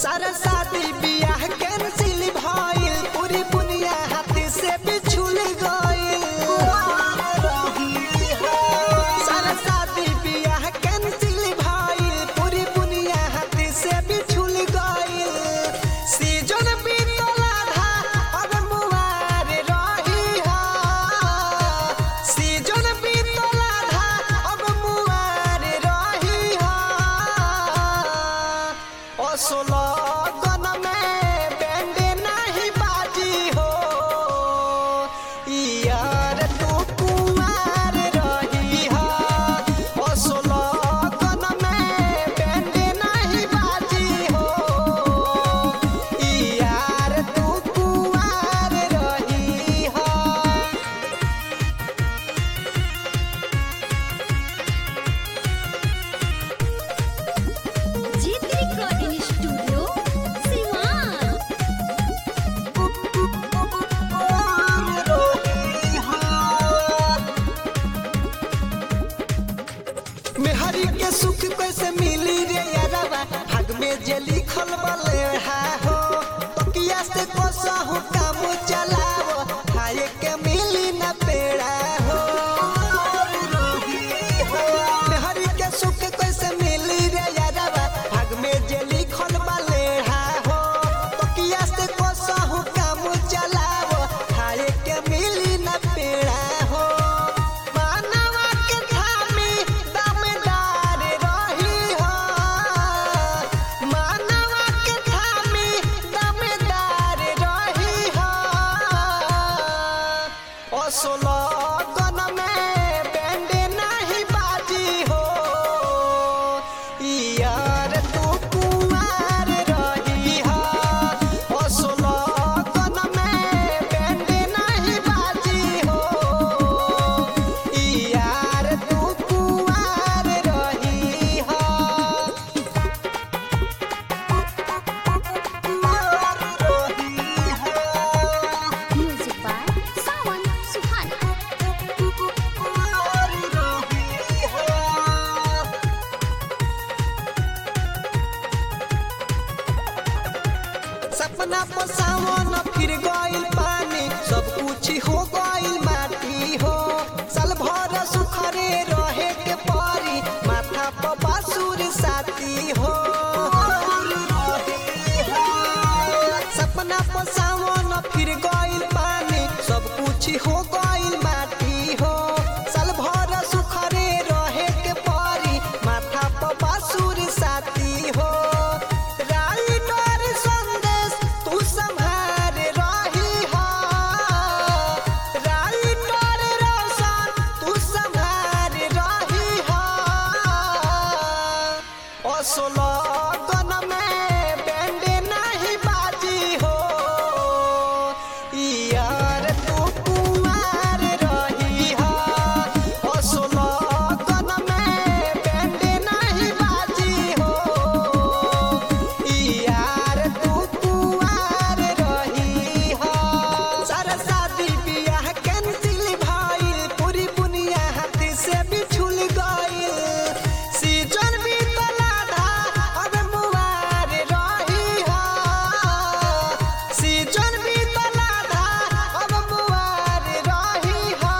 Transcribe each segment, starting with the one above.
सारा शादी बियाह कैंसिल भइल पूरी दुनिया हाथ से बिछुल गइल सारा शादी बियाह कैंसिल भइल पूरी दुनिया हाथ से बिछुल गइल सीजन बीतल आधा अब मुआर रही हा सीजन बीतल आधा अब मुआर रही हा असलगन में बैंड नहीं बाजी हो यार तू कुमार रही हा असलगन में बैंड नहीं बाजी हो यार तू कुमार रही हा जीत रिकॉर्डिंग स्टूडियो सिवान मेहरी के सुख कैसे मिली रे यारवा भाग में जे लिखल बले हा हो तकिया से कसहु काम चलावो खाए के मिली न पेड़ा हो मेहरी के सुख कैसे मिली रे यारवा भाग में जे लिखल बले हा हो तकिया से कसहु काम चलावो खाए के मिली न पेड़ा हो मानवा के थामी दमदार रही हो मानवा के थामी दमदार रही हो असलगन में बैंड नहीं बाजी हो यार तू कुमार रही हो असलगन में बैंड नहीं बाजी हो यार तू कुमार रही हो म्यूजिक बाय सावन सुहाना सपना पर सावन फिर गइल पानी सब कुछ हो गइल माटी हो साल भर सुखरे रहे के परी माथा पर बासुर साथी हो सपना पर सावन फिर गइल पानी सब कुछ हो गइल माटी हो साल भर सुखरे रहे के परी माथा पर बासुर साथी हो राइटर संदेश तू संभार रही हो राइटर रोशन तू संभार रही हो असलगन में बैंड नहीं बाजी हो यार तू कुमार रही हो असलगन में बैंड नहीं बाजी हो यार तू कुमार रही हो सारा शादी बियाह कैंसिल भइल पूरी दुनिया हाथ से बिछुल गइल सीजन बीतल आधा अब मुआर रही हो सीजन बीतल आधा अब मुआर रही हो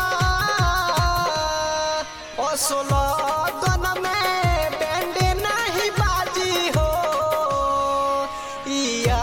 असलगन में बैंड नहीं बाजी हो या